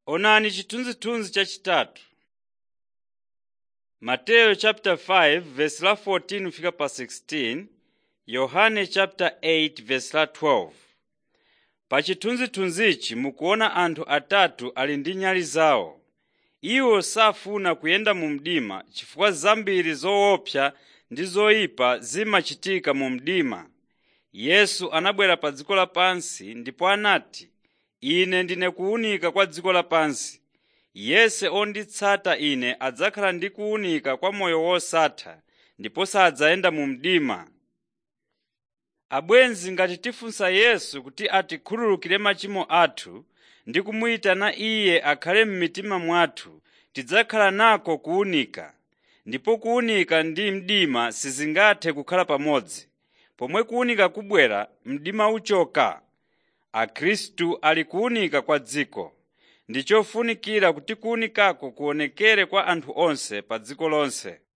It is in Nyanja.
Onani chithunzithunzi chachitatu. Mateyu chapter 5 verse la 14 kufika pa 16, Yohane chapter 8 verse la 12. Pa chithunzithunzichi mukuona anthu atatu ali ndi nyali zawo. Iwo safuna kuyenda mu mdima chifukwa zambiri zoopsa ndi zoyipa zimachitika mu mdima. Yesu anabwera pa dziko lapansi ndipo anati, “Ine ndine kuwunika kwa dziko lapansi. Yense onditsata Ine adzakhala ndi kuwunika kwa moyo wosatha ndipo sadzayenda mu mdima.” Abwenzi ngati tifunsa Yesu kuti atikhululukire machimo athu ndi kumuyitana Iye akhale m'mitima mwathu, tidzakhala nako kuwunika. Ndipo kuwunika ndi mdima sizingathe kukhala pamodzi. Pomwe kuwunika kubwera, mdima uchoka. Akhristu ali kuwunika kwa dziko. Ndi chofunikira kuti kuwunikako kuonekere kwa anthu onse pa dziko lonse.